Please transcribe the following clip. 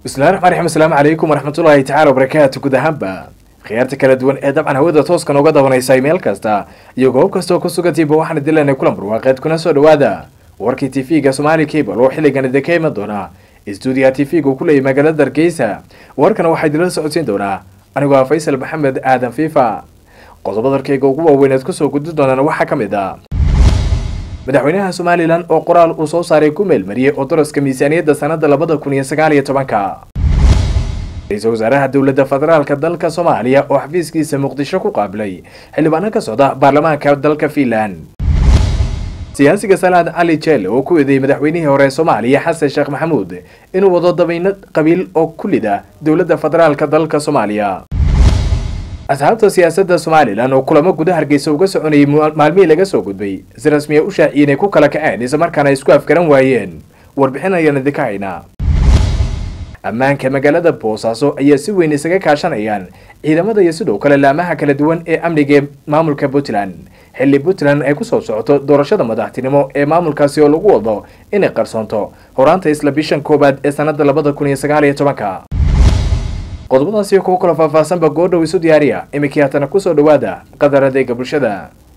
bismillahi raxmaan raxiim asalaamu calaykum waraxmatullaahi tacala wabarakaatu guud ahaanba khiyaarta kala duwan ee dabcan hawada tooskan uga dabanaysay meel kasta iyo goob kastoo ku sugantiiba waxaana dilanay kulan barwaaqeed kuna soo dhawaada warkii tv-ga somaali cable oo xilligan idinka iman doona stuudiyaha tv-ga uu ku leeyay magaalada hargeysa warkana waxaa idinla socodsiin doonaa anigoo ah faysal maxamed aadan fiifa qodobada arkeyga ugu waaweyneed kusoo gudi doonaan waxaa ka mid ah madaxweynaha somalilan oo qoraal uu soo saaray ku meelmariyey oo daraska miisaaniyadda sanada labada kun iyo sagaal iyo tobanka ra-iisul wasaaraha dowladda federaalka dalka soomaaliya oo xafiiskiisa muqdisho ku qaabilay xildhibaano ka socda baarlamaanka dalka fiinland siyaasiga salaad cali jeel oo ku eedeeyey madaxweynihii hore soomaaliya xasan sheekh maxamuud inuu wado dabayno qabiil oo kulida dowladda federaalka dalka soomaaliya asxaabta siyaasadda somalilan oo kulamo guda hargeysa uga soconayay maalmihii laga soo gudbay si rasmiya u shaaciyeen ay ku kala kaceen isla markaana ay isku afgaran waayeen warbixin ayaan idinka haynaa ammaanka magaalada boosaaso ayaa si weyn isaga kaashanayaan ciidamada iyo sidoo kale laamaha kala duwan ee amniga ee maamulka puntland xilli puntland ay kusoo socoto doorashada madaxtinimo ee maamulkaasi oo lagu wado inay qarsoonto horaanta isla bishan koowaad ee sanada labada kun iyo sagaal iyo tobanka qodobadaasi kuwo kaloo faahfaahsanba goodhow isu diyaariya iminkii haatana kusoo dhawaada qadar adeega bulshada